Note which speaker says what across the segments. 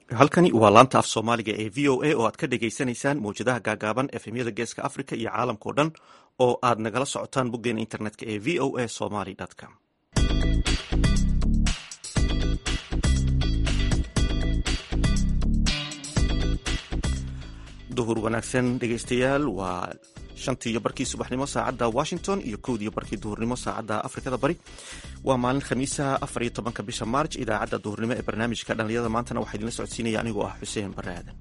Speaker 1: halkani waa laanta af soomaaliga ee v o a oo aad ka dhagaysanaysaan mawjadaha gaagaaban efemyada geeska africa iyo caalamkao dhan oo aad nagala socotaan boggeena internetka ee v o a somaly com duhur wanaagsan dhegeystayaal waa shantii iyo barkii subaxnimo saacadda washington iyo kowdiiyo barkii duhurnimo saacadda afrikada bari waa maalin khamiisa afar iyo tobanka bisha maarj idaacadda duhurnimo ee barnaamijka dhallinyarada maantana waxaa idinla socodsiinaya anigoo ah xuseen bare aadan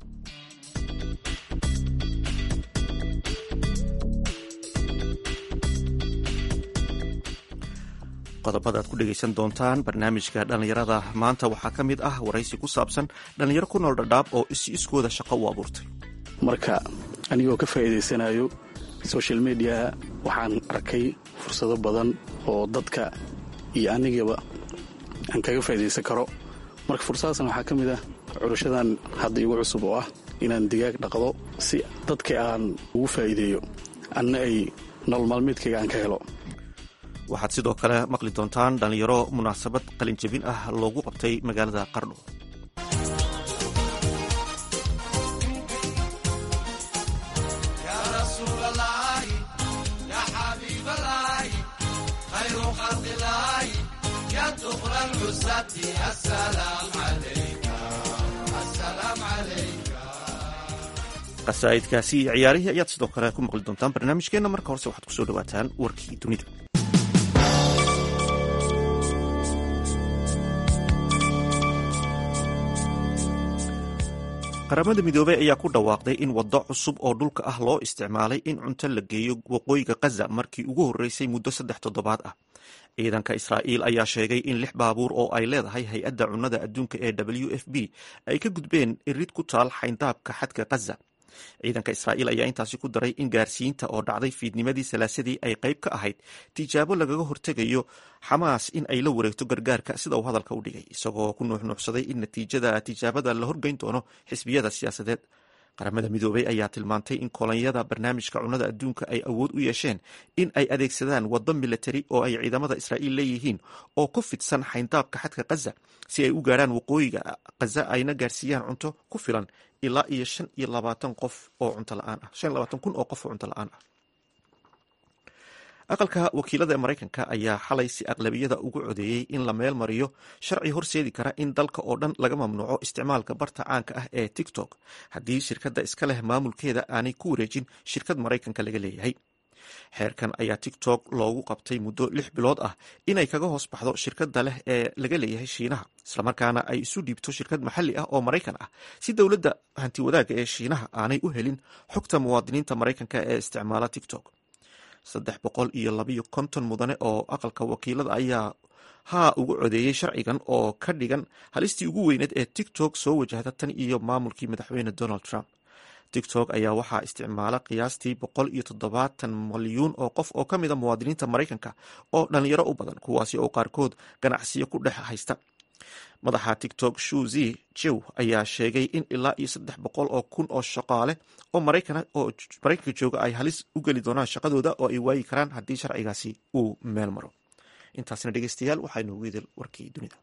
Speaker 1: qodobada aad ku dhegeysan doontaan barnaamijka dhallinyarada maanta waxaa ka mid ah waraysi ku saabsan dhallinyaro ku nool dhadhaab oo is iskooda shaqo u abuurtay
Speaker 2: marka anigoo ka faa'iidaysanayo social mediaha waxaan arkay fursado badan oo dadka iyo anigaba aan kaga faa'iidaysan karo marka fursadaasna waxaa ka mid ah curashadan hadda igu cusub oo ah inaan digaag dhaqdo si dadka aan ugu faa'iideeyo anna ay nolol maalmeedkayga aan ka helo
Speaker 1: waxaad sidoo kale maqli doontaan dhallinyaro munaasabad qalinjabin ah loogu qabtay magaalada qardho qasaa'idkaasi iyo ciyaarihii ayaad sidoo kale ku maqli doontaan barnaamijkeenna marka horese waxaad kusoo dhawaataan warkii dunida qaramada midoobey ayaa ku dhawaaqday in waddo cusub oo dhulka ah loo isticmaalay in cunto la geeyo waqooyiga khaza markii ugu horreysay muddo saddex toddobaad ah ciidanka israa'iil ayaa sheegay in lix baabuur oo ay leedahay hay-adda cunnada adduunka ee w f b ay ka gudbeen irid ku taal xayndaabka xadka khaza ciidanka israa'iil ayaa intaasi ku daray in gaarsiinta oo dhacday fiidnimadii salaasadii ay qayb ka ahayd tijaabo lagaga hortegayo xamaas in ay la wareegto gargaarka sida uu hadalka u dhigay isagoo ku nuuxnuuxsaday in natiijada tijaabada la horgeyn doono xisbiyada siyaasadeed qaramada midoobey ayaa tilmaantay in kolonyada barnaamijka cunnada adduunka ay awood u yeesheen in ay adeegsadaan waddo militari oo ay ciidamada israa'iil leeyihiin oo ku fidsan xayndaabka xadka khaza si ay u gaarhaan waqooyiga khaza ayna gaarsiiyaan cunto ku filan ilaa iyo shan iyo labaatan qof oo cunto la-aan ah shan iyo labaatan kun oo qof oo cunto la-aan ah aqalka wakiilada ee maraykanka ayaa xalay si aqlabiyada ugu codeeyey in la meel mariyo sharci horseedi kara in dalka oo dhan laga mamnuuco isticmaalka barta caanka ah ee tiktok haddii shirkadda iska leh maamulkeeda aanay ku wareejin shirkad maraykanka laga leeyahay xeerkan ayaa tiktok loogu qabtay muddo lix bilood ah inay kaga hoos baxdo shirkadda leh ee laga leeyahay shiinaha islamarkaana ay isu dhiibto shirkad maxalli ah oo maraykan ah si dowladda hantiwadaagga ee shiinaha aanay u helin xogta muwaadiniinta maraykanka ee isticmaala tiktok saddex boqol iyo labayo konton mudane oo aqalka wakiilada ayaa haa ugu codeeyey sharcigan oo ka dhigan halistii ugu weyneed ee tiktok soo wajahda tan iyo maamulkii madaxweyne donald trump tiktok ayaa waxaa isticmaala qiyaastii boqol iyo toddobaatan malyuun oo qof oo ka mida muwaadiniinta maraykanka oo dhalinyaro u badan kuwaasi oo qaarkood ganacsiyo ku dhex haysta madaxa tiktok shuzi jew ayaa sheegay in ilaa iyo saddex boqol oo kun oo shaqaale oo maraykan oo maraykanka jooga ay halis u geli doonaan shaqadooda oo ay waayi karaan haddii sharcigaasi uu meel maro intaasna dhegeystayaal waxaa inoogu idil warkii dunida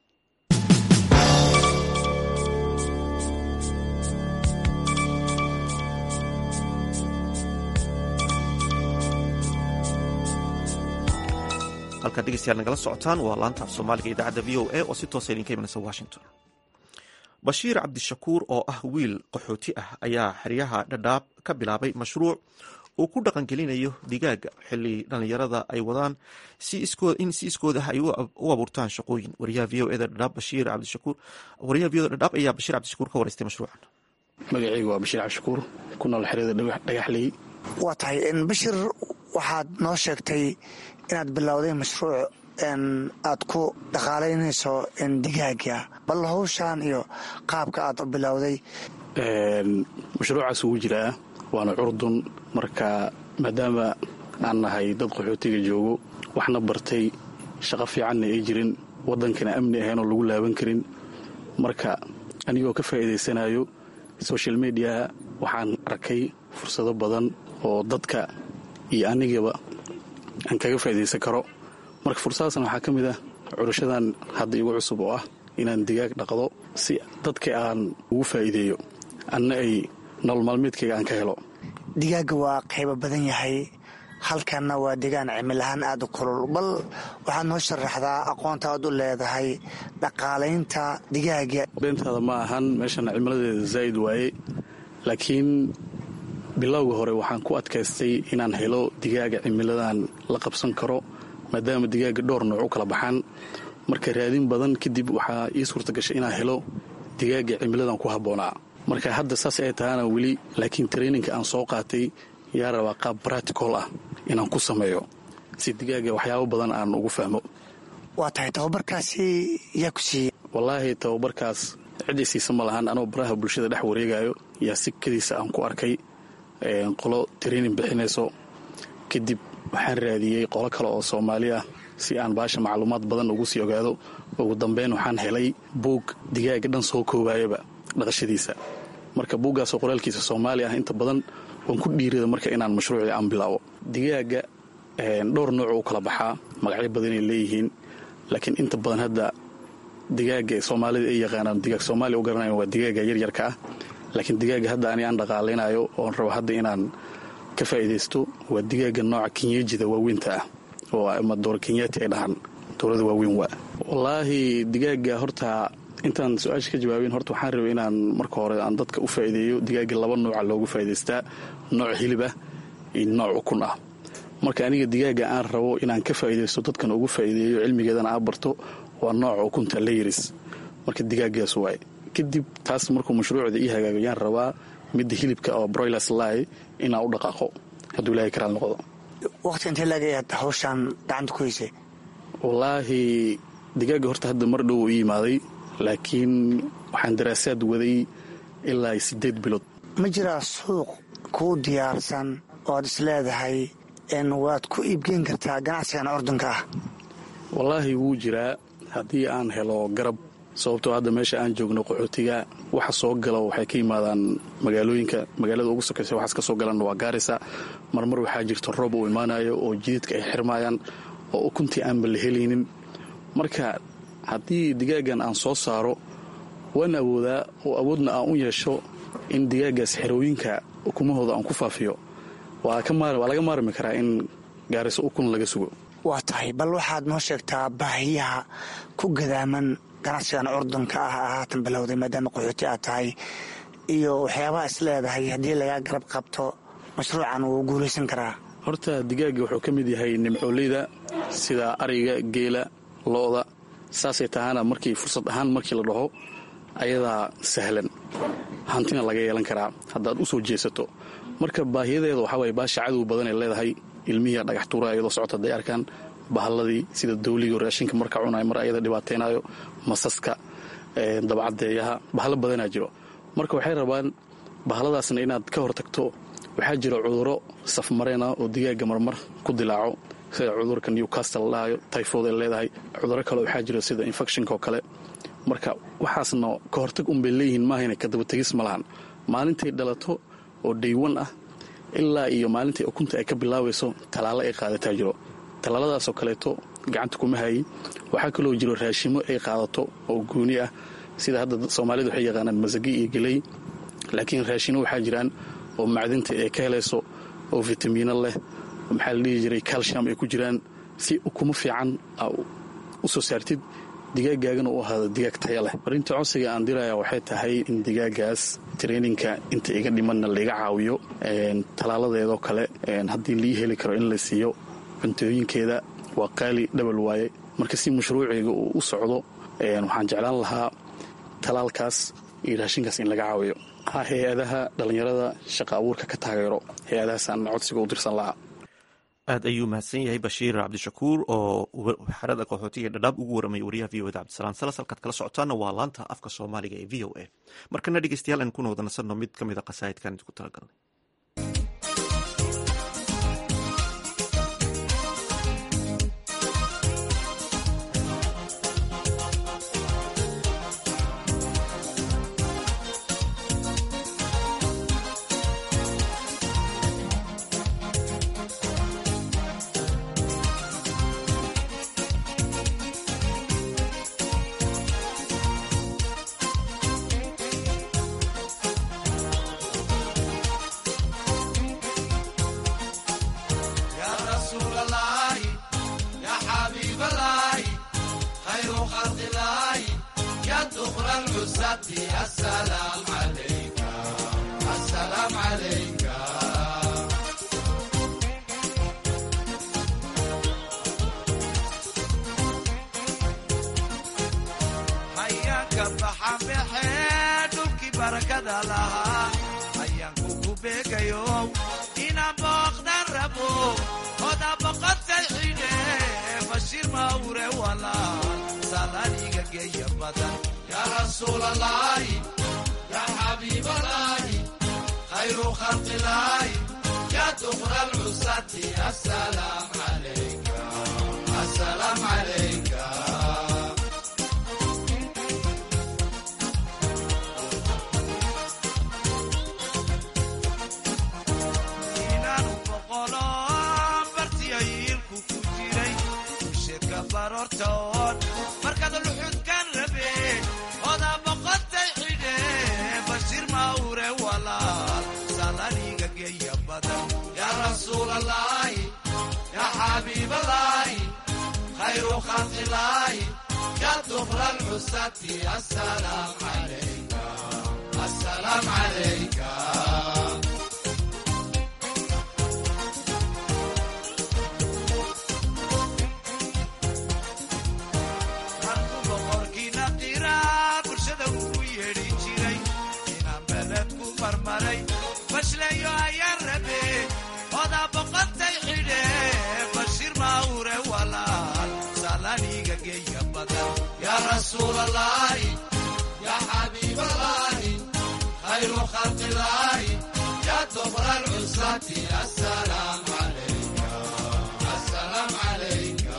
Speaker 1: halkaad dhegeystayaal nagala socotaan waa laanta af soomaaliga idaacadda v o a oo si toosa idinka imanaysa washington bashiir cabdishakuur oo ah wiil qaxooti ah ayaa xeryaha dhadhaab ka bilaabay mashruuc uu ku dhaqangelinayo digaaga xili dhallinyarada ay wadaan in si iskood ah ay u abuurtaan shaqooyin wariyaha v o eda dhadhaab bashiir cabdishakuur wariyaha v o eda dhadhaab ayaa bashiir cabdishakuur ka waraystay mashruucan
Speaker 2: magacaygu waa bashiir cabdishakuur ku nool xeryada dhagaxley
Speaker 3: waa tahay bashir waxaad noo sheegtay inaad bilowday mashruuc aad ku dhaqaalaynayso digaaga bal hawshaan iyo qaabka aad u bilowday
Speaker 2: mashruucaas ugu jiraa waana curdun marka maadaama aan nahay dad qaxootiga joogo waxna bartay shaqo fiicanna ay jirin waddankana amni ahaynoo lagu laaban karin marka anigoo ka faa'iidaysanayo social mediaha waxaan arkay fursado badan oo dadka iyo anigaba aan kaga faa'iidaysan karo marka fursadaasna waxaa ka mid ah curashadan hadda igu cusub oo ah inaan digaag dhaqdo si dadka aan ugu faa'iideeyo anna ay nolol maalmeedkayga aan ka helo
Speaker 3: digaaga waa qaybo badan yahay halkanna waa degaan cimilahaan aada u kulul bal waxaad noo sharaxdaa aqoonta aad u leedahay dhaqaalaynta digaaga
Speaker 2: beentaada ma ahan meeshan cimiladeeda zaa'id waaye laakiin bilowga hore waxaan ku adkaystay inaan helo digaaga cimiladan la qabsan karo maadaama digaaga dhowr nooc u kala baxaan marka raadin badan kadib waxaa ii suurta gashay inaan helo digaaga cimiladan ku habboonaa marka hadda saas ay tahana weli laakiin traininka aan soo qaatay yaa rabaa qaab bratical ah inaan ku sameeyo si digaaga waxyaabo badan aan ugu fahmo
Speaker 3: waa tahay tababarkaasi yaa ku siiyey
Speaker 2: wallaahi tababarkaas ciddii siisa ma lahan anoo baraha bulshada dhex wareegayo yaa sikadiisa aan ku arkay qolo training bixinayso kadib waxaan raadiyey qolo kale oo soomaali ah si aan baasha macluumaad badan ugu sii ogaado ugu dambeyn waxaan helay buug digaaga dhan soo koobayaba dhaqashadiisa marka buuggaasoo qoraalkiisa soomaali ah inta badan waan ku dhiirada marka inaan mashruucii aan bilaabo digaaga dhowr nooc u kala baxaa magacyo badanay leeyihiin laakiin inta badan hadda digaaga soomaalida ay yaqaanaan digaag soomaaliya u garanayan waa digaaga yaryarka ah laakiin digaaga hadda ani aan dhaqaalaynayo oon rabo hadda inaan ka faa'iidaysto waa digaaga nooca kenyeejida waaweynta ah oo ama doora kenyaati ay dhahaan dowlada waaweyn waa wallaahi digaaga horta intaan su-aasha ka jawaabin horta waxaan rabay inaan marka hore aan dadka u faa'iideeyo digaaga laba nooca loogu faa'idaystaa nooc hilib ah iyo nooc ukun ah marka aniga digaaga aan rabo inaan ka faa'iidaysto dadkan ugu faa'iideeyo cilmigeedana aa barto waa nooca ukunta layiris marka digaagaas waay kadib taas markuu mashruucda ii hagaago yaan rabaa midda hilibka oo broilers ly inaan u dhaqaaqo hadduu ilaahay karaal noqdo
Speaker 3: waqti intee laagayaad hawshaan gacanta ku haysay
Speaker 2: wallaahi digaaga horta hadda mar dhow ii yimaaday laakiin waxaan daraasaad waday ilaa siddeed bilood
Speaker 3: ma jiraa suuq kuu diyaarsan oo aad is leedahay waad ku iibgeyn kartaa ganacsigan ordunka ah
Speaker 2: wallaahi wuu jiraa haddii aan helo garab sababtoo hadda meesha aan joogno qaxootiga waxa soo gala waxay ka yimaadaan magaalooyinka magaalada ugu sokaysa waxaas ka soo galanna waa gaarisa marmar waxaa jirta roob uu imaanayo oo jididka ay xirmaayaan oo ukuntii aanba la helaynin marka haddii digaagan aan soo saaro waan awoodaa oo awoodna aan u yeesho in digaagaas xerooyinka ukumahooda aan ku faafiyo waa laga maarmi karaa in gaariso ukun laga sugo
Speaker 3: waa tahay bal waxaad noo sheegtaa baahiyaha ku gadaaman ganacsigan curdunka ah haatan bilowday maadaama qaxooti aad tahay iyo waxyaabaha is leedahay haddii lagaa garab qabto mashruucan wuu guulaysan karaa
Speaker 2: horta digaaga wuxuu ka mid yahay nimcooleyda sida ariga geela lo-da saasay tahaana markii fursad ahaan markii la dhaho ayadaa sahlan hantina laga yeelan karaa haddaad u soo jeesato marka baahiyadeeda waxaa waye baasha cadow badanay leedahay ilmihiia dhagax tuura ayadoo socota hadday arkaan bahalladii sida dawliga raashinka marka cunayo mar ayada dhibaataynayo masaska dabcadeeyaha bahalo badanaa jiro marka waxay rabaan bahaladaasna inaad ka hortagto waxaa jira cuduro safmareena oo digaaga marmar ku dilaaco sida cudurka newcastle ladhahayo tyfod ay leedahay cuduro kale waxaa jira sida infectionka oo kale marka waxaasna ka hortag unbay leeyihiin maahayna kadabategis ma lahan maalintay dhalato oo daywan ah ilaa iyo maalintai ukunta ay ka bilaabayso tallaalo ay qaadataa jiro tallaaladaasoo kaleeto gacanta kuma hayi waxaa kaloo jiro raashimo ay qaadato oo gooni ah sida hadda soomaalida waxay yaqaanaan masagi iyo geley laakiin raashino waxaa jiraan oo macdinta ay ka helayso oo vitamiino leh oo maxaa la dhihi jiray calcium ay ku jiraan si ukumo fiican u soo saartid digaagaagana u ahaado digaag taya leh arinta codsiga aan diraya waxay tahay in digaagaas traininka inta iga dhimanna laiga caawiyo tallaaladeedoo kale haddii lii heli karo in la siiyo cuntooyinkeeda waa qaali dhabal waaye marka si mashruuciga uu u socdo waxaan jeclaan lahaa talaalkaas iyo raashinkaas in laga caawiyo hay-adaha dhallinyarada shaqa abuurka ka taageero hay-adahaasaan codsiga u dirsan lahaa
Speaker 1: aad ayuu mahadsan yahay bashiir cabdishakuur oo xerada qaxootiga dhadhaab ugu waramay wariyaha v o da cabdisalaan salas halkaad kala socotaana waa laanta afka soomaaliga ee v o a markana dhegeystayaal aan kuna wada nasanno mid ka mid a qasaa'idkan idinku talagalnay
Speaker 4: العزة السلام عليك السلام عليك hayaanka baxa baxee dhulkii barakada lahaa hayaanku ku beegayo inaan booqdan rabo oda boqotay xidhe bashiir mawre walaal salaaniga geeya badan yaa rasuul allaahi yaa xabiib allaahi khayru khalqi laahi yaa dukra alcusati assalaam calayka assalaam calayka inaanu boqolo bartiyayiilku ku jiray usheedka baroortoon markaad luxudkan rabe oda boqotay xidhe bashiir mawre walaal salaniga geeya badan yaa rasuul allaahi yaa xabiib allaahi khayru khalqi laahi yaa dukra alcusati assalaam calayka assalaam calayka marku boqorkiina qiraa bulshada ugu yeedhi jiray inaan beled ku marmaray bashleeyo ayaan rabe oda boqotay xidhe bashiir mawre walaal salaniga geeya badan yaa rasuul allaahi yaa xabiib allaahi khayru khalqi laahi yaa dukra alcusati assalaam calayka assalaam calayka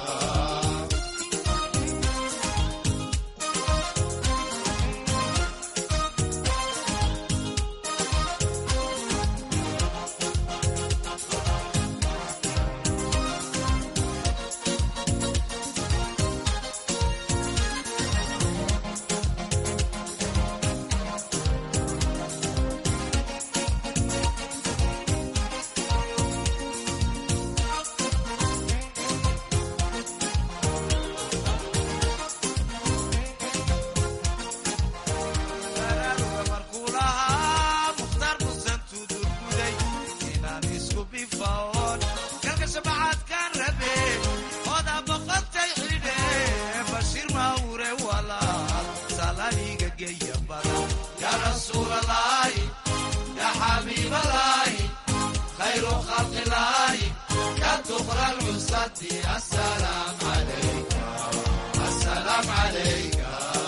Speaker 4: baraaruga markuu lahaa mukhtaar musan tudurguday inaan isku bifaoon galka shabacaadkaan rabe oda boqotay xidhe bashiir mawre walaal salaniga geeya badan yaa rasuul allaahi yaa xabiib allaahi khayru khalqi laahi yaa dukra alcusati assalaam calayka assalaam calayka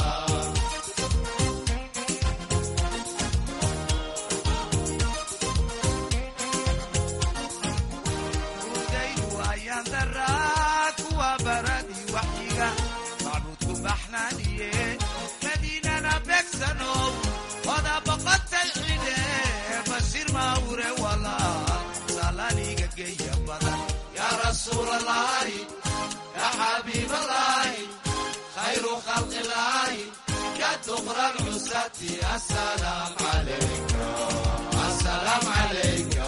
Speaker 4: udaydu ayaan daraa kuwa baradi waxyiga macbuudku baxnaaniye madiinana beegsanow oda boqotay xidhe bashiir mawre walaal salaniga geeya badan yaa rasuul allaahi yaa xabiib allaahi khayru khalqi laahi yaa dukra alcusati assalaam calayka assalaam calayka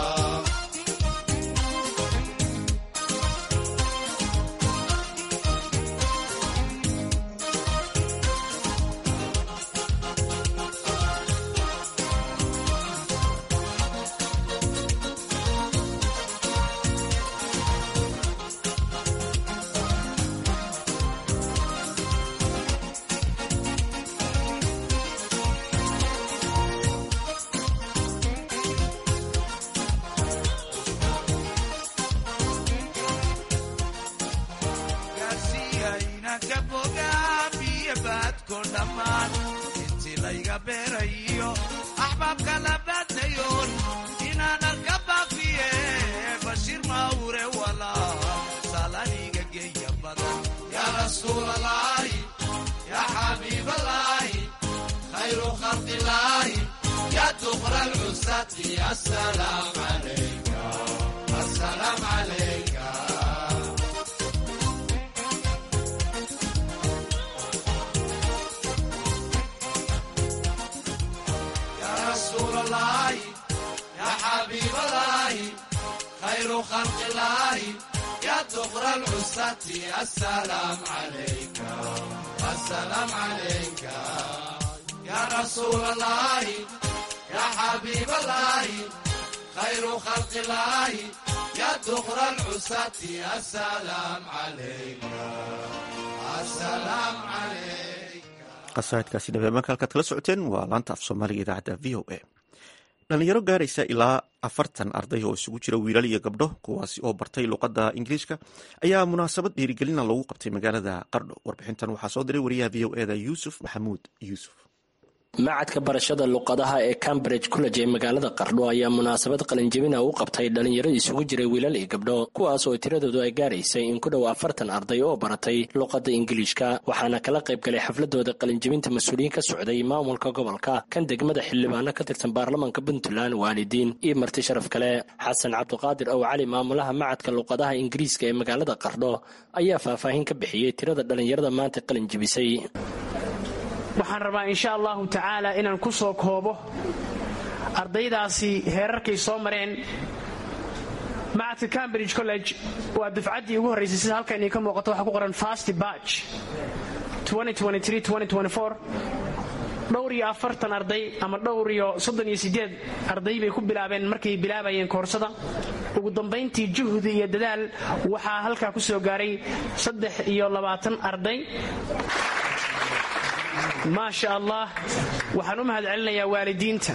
Speaker 4: gaarsiiyaynanka bogaa biyo baadko dhammaan intii layga beerayo axbaabka la baadnayoon inaan arka baafiye bashiir mawre walaal salaniga geeya badan yaa rasuul allaahi yaa xabiib allaahi khayru khalqi laahi yaa dukra alcusati assalaam calayka assalaam calayka يا رسول الله يا حبيب الله خير خلق الله يا دغر العساة السلام عليك السلام عليك يا رسول الله يا حبيب الله خير خلق الله يا دخر العساة السلام عليك السلام عليك
Speaker 1: qasaidkaasi dhabeemaanka halkaad kala socoteen waa laanta af soomaaliga idaacadda v o a dhalinyaro gaaraysa ilaa afartan arday oo isugu jira wiilal iyo gabdho kuwaasi oo bartay luqadda ingiliishka ayaa munaasabad dhiirigelina loogu qabtay magaalada qardho warbixintan waxaa soo diray wariyaha v o eda yuusuf maxamuud yuusuf
Speaker 5: macadka barashada luqadaha ee cambridge college ee magaalada qardho ayaa munaasabad qalinjebina u qabtay dhalinyaro isugu jiray wiilal iyo gabdho kuwaas oo tiradoodu ay gaaraysay in ku dhow afartan arday oo baratay luqadda ingiliishka waxaana kala qayb galay xafladooda qalinjebinta mas-uuliyiin ka socday maamulka gobolka kan degmada xildhibaano ka tirsan baarlamaanka puntland waalidiin iyo marti sharaf kale xasan cabdiqaadir ow cali maamulaha macadka luqadaha ingiriiska ee magaalada qardho ayaa faahfaahin ka bixiyey tirada dhalinyarada maanta qalinjebisay
Speaker 6: waxaan rabaa insha allahu tacaala inaan ku soo koobo ardaydaasi heerarkay soo mareen macadka cambridge college waa dufcaddii ugu horraysay sida halkan idinka muuqato waxaa ku qoran fast batch dhowr iyo afartan arday ama dhowr iyo soddon iyo sideed arday bay ku bilaabeen markay bilaabayeen koorsada ugu dambayntii juhdi iyo dadaal waxaa halkaa ku soo gaaray saddex iyo labaatan arday maasha allah waxaan u mahadcelinayaa waalidiinta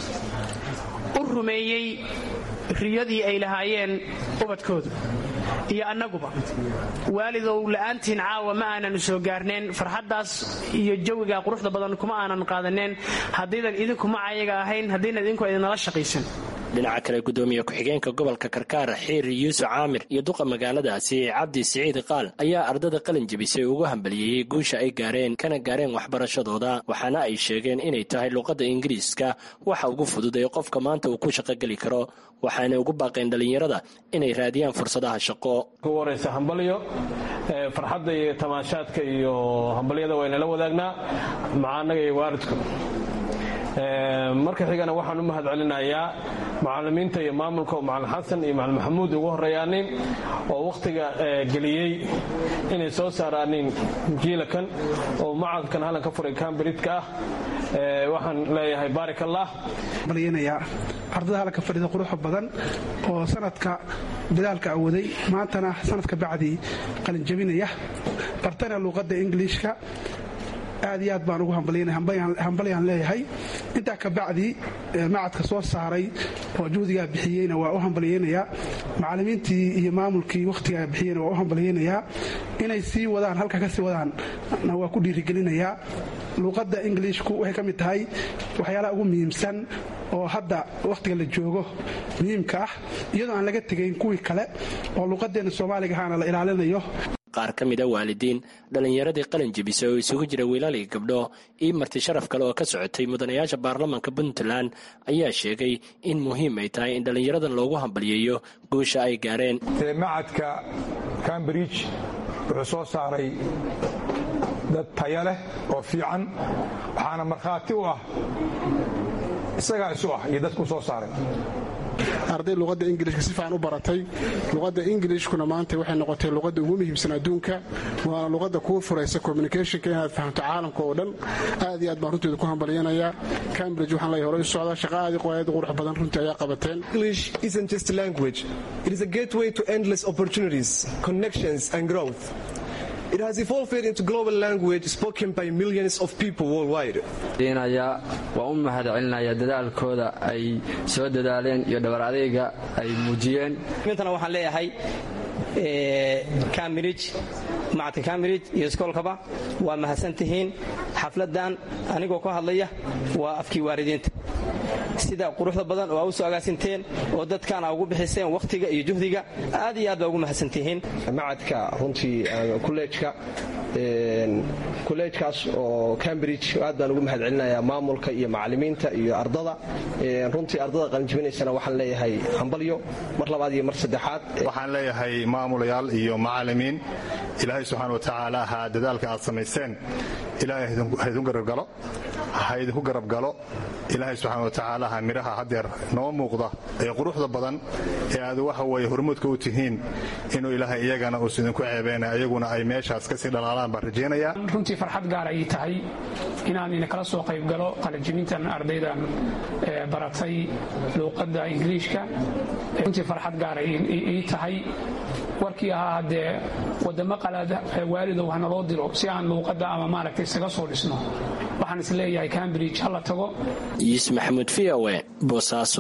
Speaker 6: u rumeeyey riyadii ay lahaayeen ubadkoodu iyo annaguba waalidow la'aantiin caawa ma aanan soo gaarneen farxaddaas iyo jawiga quruxda badan kuma aanan qaadaneen haddaydan idinkuma ayaga ahayn haddaynan idinku idinala shaqaysan
Speaker 5: dhinaca kale gudoomiye ku-xigeenka gobolka karkaar xiir yuusuf caamir iyo duqa magaaladaasi cabdi siciid qaal ayaa ardada qalin jebisay ugu hambaliyeeyey guusha ay gaareen kana gaareen waxbarashadooda waxaana ay sheegeen inay tahay luqadda ingiriiska waxa ugu fudud ee qofka maanta uu ku shaqogeli karo waxaanay ugu baaqeen dhallinyarada inay raadiyaan fursadaha shaqo
Speaker 7: ugu horeysa hambalyo farxadda iyo tamaashaadka iyo hambalyada waynala wadaagnaa maca annaga iyo waalidku marka xigana waxaan u mahad celinayaa macalimiinta iyo maamulka oo macalin xasan iyo macalin maxamuud ugu horreeyaanin oo wakhtiga geliyey inay soo saaraanin jiilakan oo macadkan hallan ka furay kambridka ah waxaan leeyahay baarik allah
Speaker 8: balyanayaa ardada halka fadhida quruxa badan oo sanadka dadaalka awaday maantana sanadka bacdii qalinjabinaya bartana luuqadda ingiliishka aad iyo aad baan ugu hambalyaan leeyahay intaa ka bacdi macadka soo saaray oo juhdigaa bixiyeyna waa u hambalyeynayaa macalimiintii iyo maamulkii wakhtigaa bixiyeyna waa u hambalyeynayaa inay sii wadaan halka ka sii wadaanna waa ku dhiirigelinayaa luuqadda ingiliishku waxay ka mid tahay waxyaalaha ugu muhiimsan oo hadda wakhtiga la joogo muhiimka ah iyadoo aan laga tegayn kuwii kale oo luuqadeenna soomaaliga ahaana la ilaalinayo
Speaker 5: qaar ka mida waalidiin dhallinyaradii qalin jebisay oo isugu jira wiilal iyo gabdho iyo marti sharaf kale oo ka socotay mudanayaasha baarlamaanka puntland ayaa sheegay in muhiim ay tahay in dhallinyaradan loogu hambalyeeyo guusha ay gaareen
Speaker 9: macadka cambridge wuxuu soo saaray dad taya leh oo fiican waxaana markhaati u ah isagaa isu ah iyo dadku soo saaray
Speaker 10: arday luqadda ingilishka si fiican u baratay luqadda ingilishkuna maanta waxay noqotay luqadda ugu muhiimsan adduunka waana luqadda kuu furaysa communicationka inaad fahamto caalamka oo dhan aad iyo aad baan runteeda ku hambalyanayaa cambridge waxaan leeyahay hore u socda shaqa aad qoyaad qurux badan runtii ayaa qabateen
Speaker 11: English isn't just a language. It is a gateway to endless opportunities, connections and growth. It has evolved into global language spoken by millions of people worldwide.
Speaker 12: deenaya waa u mahad celinaya dadaalkooda ay soo dadaaleen iyo dhabar adeyga ay muujiyeen
Speaker 13: intana waxaan leeyahay cambridge macadka cambridge iyo iskoolkaba waa mahadsantihiin xafladan anigoo ka hadlaya waa afkii waalidiinta sida quruxda badan oo aa u soo agaasinteen oo dadkaana ugu bixiseen wakhtiga iyo juhdiga aad iyo aad baa ugu mahadsantihiin
Speaker 14: macadka runtii kuleejka kuleejkaas oo cambridge aad baan ugu mahad celinayaa maamulka iyo macalimiinta iyo ardada runtii ardada qalinjibinaysana waxaan leeyahay hambalyo mar labaad iyo mar saddexaad
Speaker 15: waxaan leeyahay maamulayaal iyo macalimiin ilaahay subxaana wa tacaala ha dadaalka aad samayseen ilaahay ha idinku garabgalo ha idinku garab galo ilaahay subxaana wa tacaalaha midhaha haddeer noo muuqda ee quruxda badan ee aad waxa weeye hormuudka u tihiin inuu ilaahay iyagana uusa idinku ceebeena iyaguna ay meeshaas kasii dhalaalaan baan rajaynayaa
Speaker 16: runtii farxad gaar ay tahay inaan idinkala soo qayb galo qalinjibintan ardaydan baratay luuqadda ingiliishka runtii farxad gaar ay ii tahay warkii ahaa haddee wadamo qalaad waalidow ha naloo diro si aan luuqadda ama maaragtay isaga soo dhisno waxaan is leeyahay cambridge ha la tago
Speaker 5: yuus maxamuud v o e boosaaso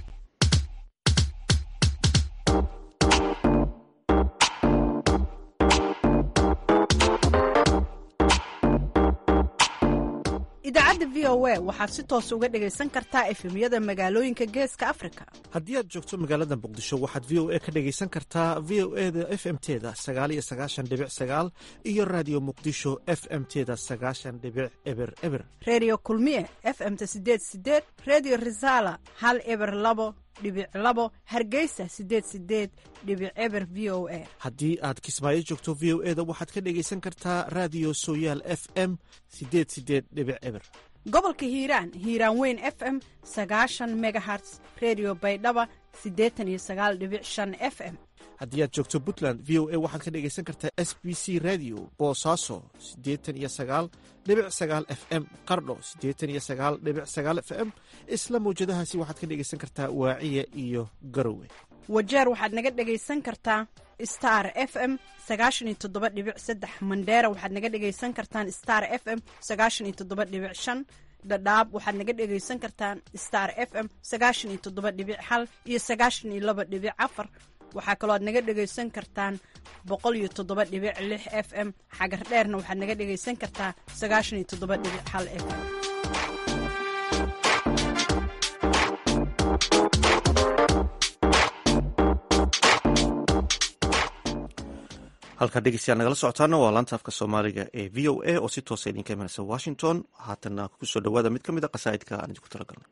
Speaker 17: idaacadda v o a waxaad si toos uga dhegaysan kartaa efemyada magaalooyinka geeska afrika
Speaker 1: haddii aad joogto magaalada muqdisho waxaad v o a ka dhegaysan kartaa v o eda f m teda sagaaliyo sagaashan dhibic sagaal iyo raadiyo muqdisho f m teda sagaashan dhibic eber eber
Speaker 17: reediyo kulmiye f m-ta sideed sideed reediyo risaala hal eber labo dhibic labo hargeysa sideed sideed dhibic eber v o a
Speaker 1: haddii aad kismaayo joogto v o eda waxaad ka dhegaysan kartaa raadiyo sooyaal f m sideed sideed dhibic eber
Speaker 17: gobolka hiiraan hiiraan weyn f m sagaashan megaherts redio baydhaba siddeetan iyo sagaal dhibic shan f m
Speaker 1: haddii aad joogto puntland v o a waxaad ka dhegaysan kartaa s b c radio boosaaso siddeetan iyo sagaal dhibic sagaal f m qardho siddeetan iyo sagaal dhibic sagaal f m isla mawjadahaasi waxaad ka dhegaysan kartaa waaciya iyo garowe
Speaker 17: wajeer waxaad naga dhegaysan kartaa star f m sagaashan iyo toddoba dhibic saddex mandheera waxaad naga dhegaysan kartaan star f m sagaashan iyo toddoba dhibic shan dhadhaab waxaad naga dhegaysan kartaan star f m sagaashan iyo toddoba dhibic hal iyo sagaashan iyo laba dhibic afar waxaa kaloo aad naga dhegaysan kartaan boqol iyo toddoba dhibic lix f m xagar dheerna waxaad naga dhegaysan kartaa sagaashan iyo toddoba dhibic hal f m
Speaker 1: halkaa dhegeystayaal nagala socotaana waa laanta afka soomaaliga ee v o a oo si toosa idinka imanaysa washington haatanna kusoo dhawaada mid ka mid a qasaa'idka aan idinku talagalnay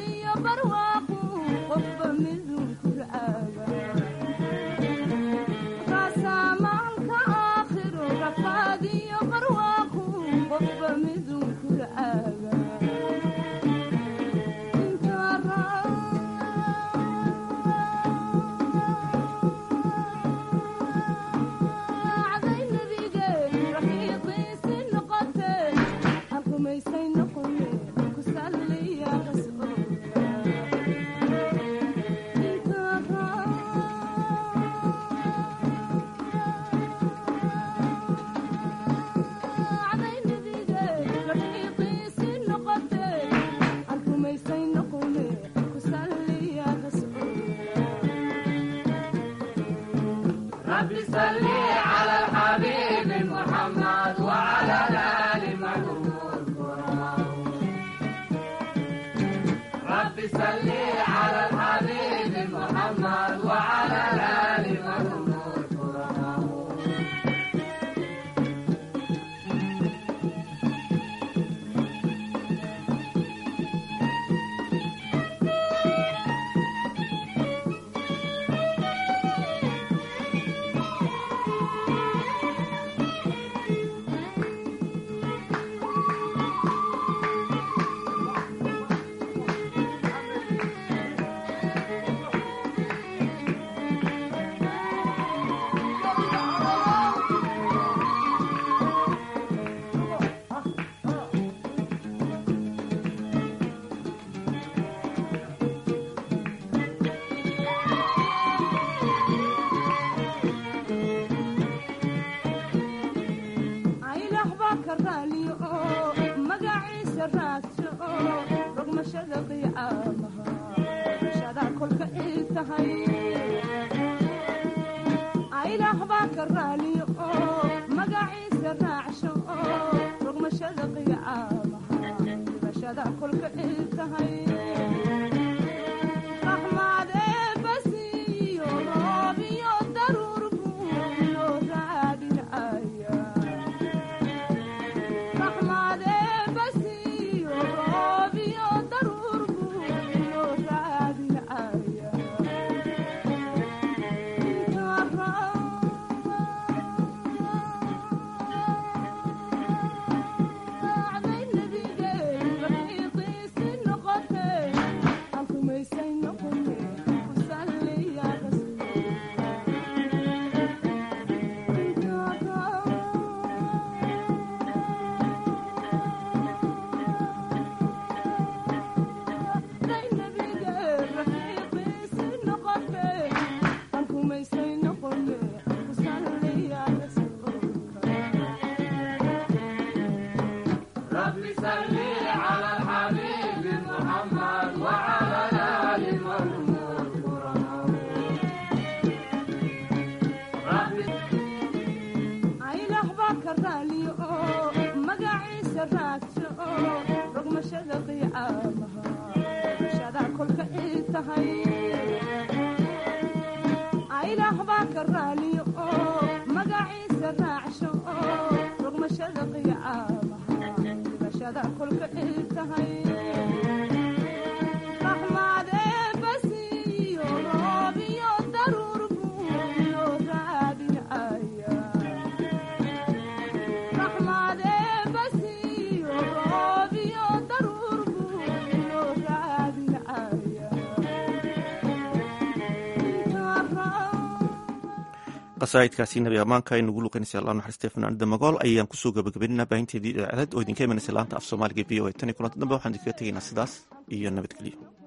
Speaker 1: qasaa'idkaasi nabi ammaanka ay nagu luqeynaysa allah naxariistay fanaanida magool ayaan kusoo gabagabeynana baahinteedii idaacadad oo idinka imanaysa laanta af soomaaliga v o a tan iyo kulanta dambe waxaan idinkaga tegaynaa sidaas iyo nabadgelyo